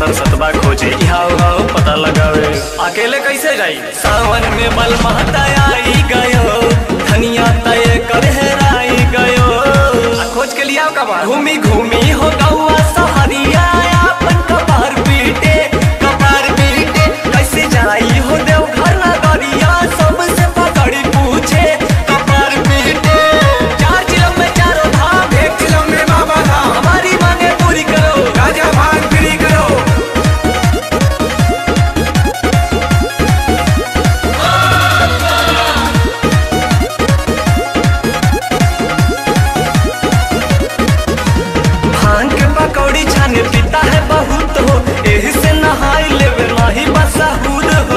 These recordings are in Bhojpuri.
सतर सतबा खोजे यहाँ उहाँ पता लगावे अकेले कैसे जाई सावन में बल महता आई गयो धनिया तय कर हेराई गयो आ खोज के लिया कबा घूमी घूमी हो गौआ सहरिया अपन कपार पीटे कपार पीटे कैसे जाई हो देव घर नगरिया सबसे पकड़ी पूछे कपार पीटे चार चिलम में चारों धाम एक चिलम में बाबा धाम हमारी मांगे पूरी करो राजा भान फ्री करो भांग के पकौड़ी छाने पीता है बहुत हो एही से नहाई लेवे नाही बसाहुद हो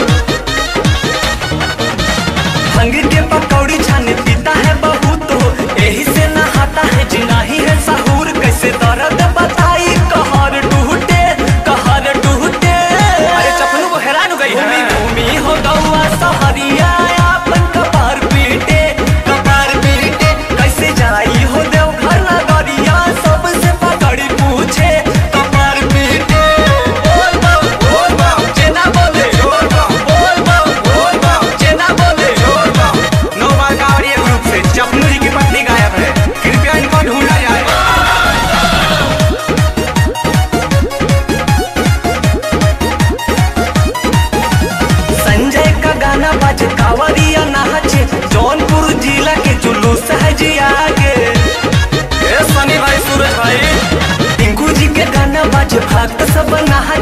भांग के पकौड़ी छाने पीता है बहुत हो एही से नहाता है जिनाही है साहूर कैसे दर्द बताई कहर टूटे कहर टूटे अरे चपलू को हैरान हो गई घूमी घूमी हो गौआ सहरिया अपन कपार पीटे कपार पीटे कैसे जाई हो देव घर नगरिया सबसे पकड़ी पूछे कपार पीटे बोल बम बोल बम जेना बोले बोल बम बोल बम बोल बम जेना बोले बोल बम नो बालकावड़िया ग्रुप से चपनू जी की पत्नी गायब है कृपया इनको ढूंढा जाए संजय का गाना बज कावरिया नाचे जौनपुर जिला के जुलूस है जी आगे ए सनी भाई सूरज भाई टिंकू जी के गाना बज भक्त सब नहा